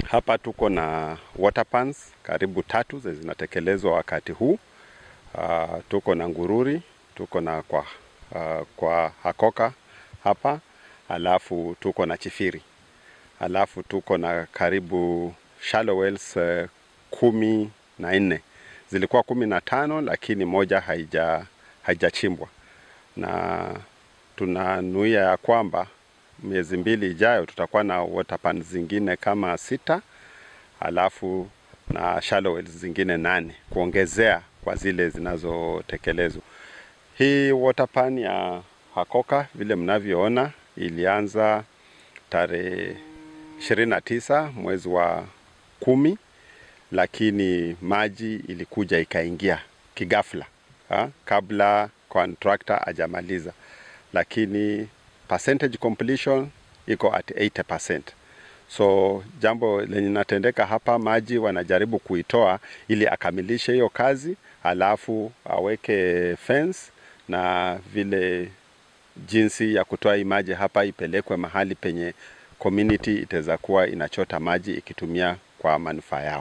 Hapa tuko na water pans karibu tatu zenye zinatekelezwa wakati huu. Uh, tuko na Ngururi, tuko na kwa, uh, kwa Hakoka hapa, alafu tuko na Chifiri, alafu tuko na karibu shallow wells uh, kumi na nne. Zilikuwa kumi na tano lakini moja haija haijachimbwa na tunanuia ya kwamba miezi mbili ijayo tutakuwa na water pan zingine kama sita alafu na shallow wells zingine nane kuongezea kwa zile zinazotekelezwa. Hii water pan ya Hakoka vile mnavyoona ilianza tarehe 29 mwezi wa kumi, lakini maji ilikuja ikaingia kigafla ha, kabla contractor hajamaliza, lakini percentage completion iko at 80%. So jambo lenye natendeka hapa, maji wanajaribu kuitoa ili akamilishe hiyo kazi, alafu aweke fence na vile jinsi ya kutoa hii maji hapa ipelekwe mahali penye community itaweza kuwa inachota maji ikitumia kwa manufaa yao.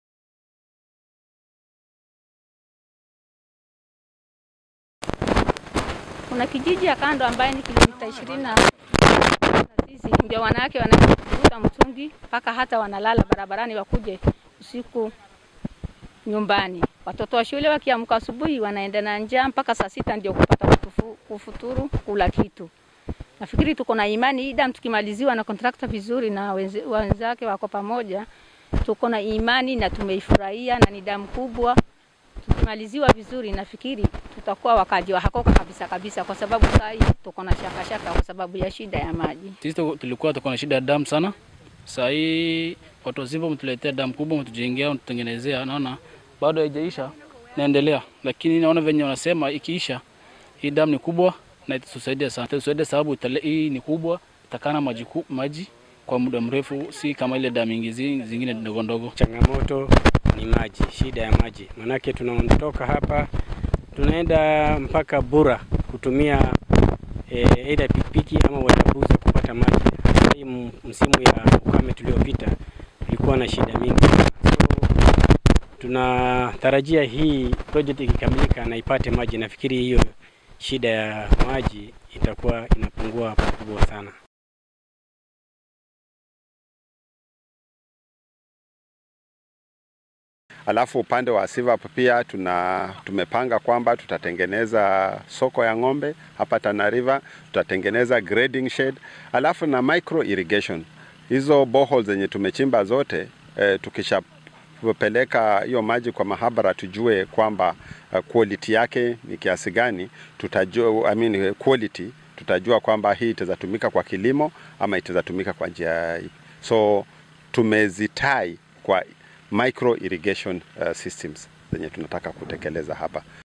Kuna kijiji ya kando ambaye ni kilomita ishirini na sisi ndio wanawake wanaenda kuvuta mtungi mpaka hata wanalala barabarani wakuje usiku nyumbani. Watoto wa shule wakiamka asubuhi wanaenda na njaa mpaka saa sita ndio kupata kutufu, kufuturu kula kitu. Nafikiri tuko na imani hii dam tukimaliziwa na kontrakta vizuri na wenze- wenzake wako pamoja, tuko na imani na tumeifurahia na ni damu kubwa. Tukimaliziwa vizuri, nafikiri tutakuwa wakaji wa Hakoka kabisa kabisa, kwa sababu saa hii tuko na shaka shaka kwa sababu ya shida ya maji. Sisi tu- tulikuwa tuko na shida ya damu sana. Saa hii watu wazima mtuletea damu kubwa, mtujengea, mtutengenezea. Naona bado haijaisha, naendelea, lakini naona venye wanasema ikiisha, hii damu ni kubwa na itatusaidia sana, itatusaidia sababu itale, hii ni kubwa, itakana maji, ku- maji kwa muda mrefu, si kama ile damu ingi zi- zingine ndogo ndogo. Changamoto ni maji, shida ya maji, manake tunaondoka hapa tunaenda mpaka Bura kutumia eh, aidha pikipiki ama watabuza kupata maji. Hasa hii m- msimu ya ukame tuliopita tulikuwa na shida mingi sana. So tunatarajia hii project ikikamilika na ipate maji, nafikiri hiyo shida ya maji itakuwa inapungua pakubwa sana. Alafu upande wa Sivap pia tuna tumepanga kwamba tutatengeneza soko ya ng'ombe hapa Tana River, tutatengeneza grading shed, alafu na micro irrigation. Hizo boreholes zenye tumechimba zote eh, tukishapeleka hiyo maji kwa mahabara tujue kwamba uh, quality yake ni kiasi gani, tutajua I mean, quality tutajua kwamba hii itaweza tumika kwa kilimo ama itaweza tumika kwa njia ipi. So tumezitai kwa micro irrigation uh, systems zenye tunataka kutekeleza hapa.